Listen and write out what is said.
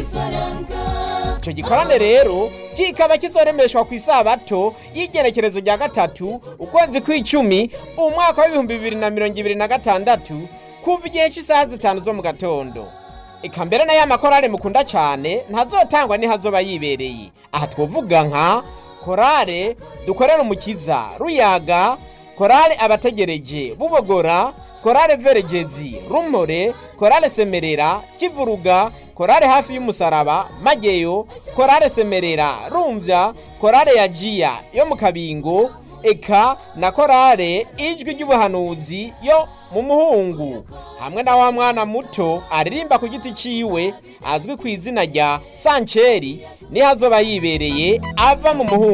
icyo gikorane rero kikaba kizoremeshwa ku isabato y'igenekerezo rya gatatu ukwezi kw'icumi umwaka w'ibihumbi bibiri na mirongo ibiri na gatandatu kuva igihe cy'isaha zitanu zo mu gatondo eka mbere na ya makorale mukunda cyane ntazotangwa ntihazoba yibereye aha twovuga nka korale dukorera umukiza ruyaga korale abategereje bubogora korale veregezi rumore korale semerera kivuruga korale hafi y'umusaraba mageyo korale semerera rumvya korale yajiya yo mu kabingo eka na korale ijwi ry'ubuhanuzi yo mu muhungu hamwe na wa mwana muto aririmba ku giti ciwe azwi ku izina rya sanceri niho azoba yibereye ava mu muhungu